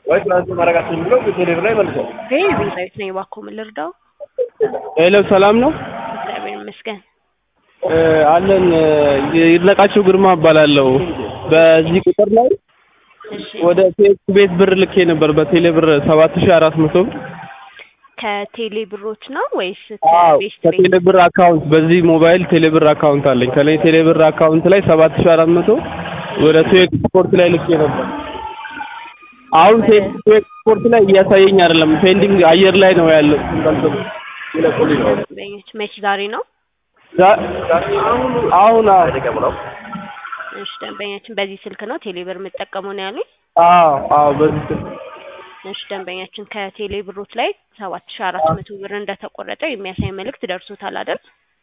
ወይ ትራንስፈር ማድረጋችን ብሎ ቴሌብር ላይ መልሰው ይሄ ቤዛዊት ነኝ። እባክዎ ምን ልርዳው? ሄሎ ሰላም ነው እግዚአብሔር ይመስገን። እ አለን እ ይድነቃቸው ግርማ እባላለሁ። በዚህ ቁጥር ላይ እሺ ወደ ቴክ ቤት ብር ልኬ ነበር በቴሌ ብር ሰባት ሺህ አራት መቶ ብር ከቴሌ ብሮች ነው ወይስ አዎ ከቤስት ከቴሌ ቤት? ብር አካውንት በዚህ ሞባይል ቴሌ ብር አካውንት አለኝ። ከኔ ቴሌ ብር አካውንት ላይ ሰባት ሺህ አራት መቶ ወደ ቴክ ስፖርት ላይ ልኬ ነበር። አሁን ቴክ ቴክ ስፖርት ላይ እያሳየኝ አይደለም፣ ፔንዲንግ አየር ላይ ነው ያለው። ይለቁልኝ ነው ደንበኞች መች ዛሬ ነው? ዛ- አሁን አዎ ተቀብለው እሺ ደንበኛችን በዚህ ስልክ ነው ቴሌ ብር የምጠቀመው ነው ያሉኝ። አዎ አዎ በዚህ ስልክ እሺ ደንበኛችን ከቴሌ ብሮች ላይ ሰባት ሺ አራት መቶ ብር እንደተቆረጠ የሚያሳይ መልእክት ደርሶታል አይደል?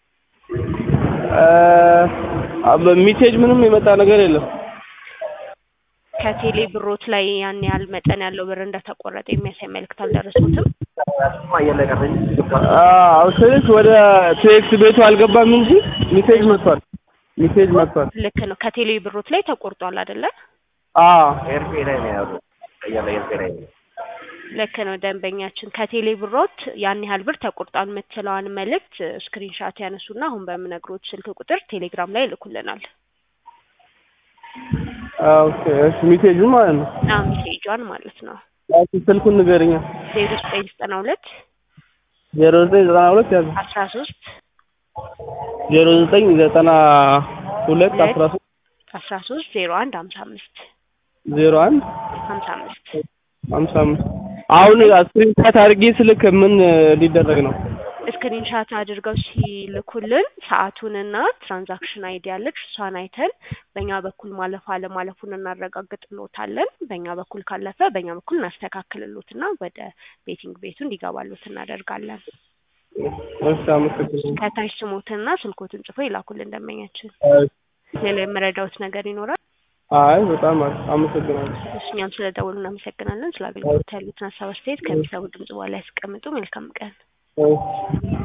እ በሚሴጅ ምንም የመጣ ነገር የለም። ከቴሌ ብሮች ላይ ያን ያህል መጠን ያለው ብር እንደተቆረጠ የሚያሳይ መልእክት አልደረሱትም? አየር ላይ ቀረኝ አዎ ስልክ ወደ ቴክስ ቤቱ አልገባም እንጂ ሚሴጅ መጥቷል። ሚሴጅ መጥቷል። ልክ ነው። ከቴሌ ብሮች ላይ ተቆርጧል አይደለ? አዎ ኤርፌ ላይ ነው ያሉ አየር ላይ ኤርፌ ላይ ነው ልክ ነው ደንበኛችን ከቴሌ ብሮት ያን ያህል ብር ተቆርጧል የምትለዋን መልእክት ስክሪንሻት ያነሱና አሁን በምነግሮት ስልክ ቁጥር ቴሌግራም ላይ ይልኩልናል። ኦኬ እሺ ሚሴጅ ማለት ነው። ና ሜሴጇን ማለት ነው ያቺ ስልኩን ንገረኛ። ዜሮ ዘጠኝ ዘጠና ሁለት ዜሮ ዘጠኝ ዘጠና ሁለት ያዘ አስራ ሶስት ዜሮ ዘጠኝ ዘጠና ሁለት አስራ ሶስት አስራ ሶስት ዜሮ አንድ ሀምሳ አምስት ዜሮ አንድ ሀምሳ አምስት ሀምሳ አምስት አሁን ስክሪንሻት አድርጌ ስልክ ምን ሊደረግ ነው? ስክሪንሻት አድርገው ሲልኩልን ሰዓቱንና ትራንዛክሽን አይዲ ያለች እሷን አይተን በእኛ በኩል ማለፍ አለማለፉን እናረጋግጥሎታለን። በእኛ በኩል ካለፈ በእኛ በኩል እናስተካክልሎትና ወደ ቤቲንግ ቤቱ እንዲገባሎት እናደርጋለን። እሺ አመሰግናለሁ። ከታች ስሞትና ስልኮትን ጽፎ ይላኩልን ደንበኛችን። ሌላ የምረዳውት ነገር ይኖራል? አይ በጣም አሪፍ አመሰግናለሁ። እሺ እኛም ስለ ደወሉ እናመሰግናለን። ስለ አገልግሎት ያሉትን ሀሳብ አስተያየት ከሚሰቡ ድምጽ በኋላ ያስቀምጡ። መልካም ቀን። እሺ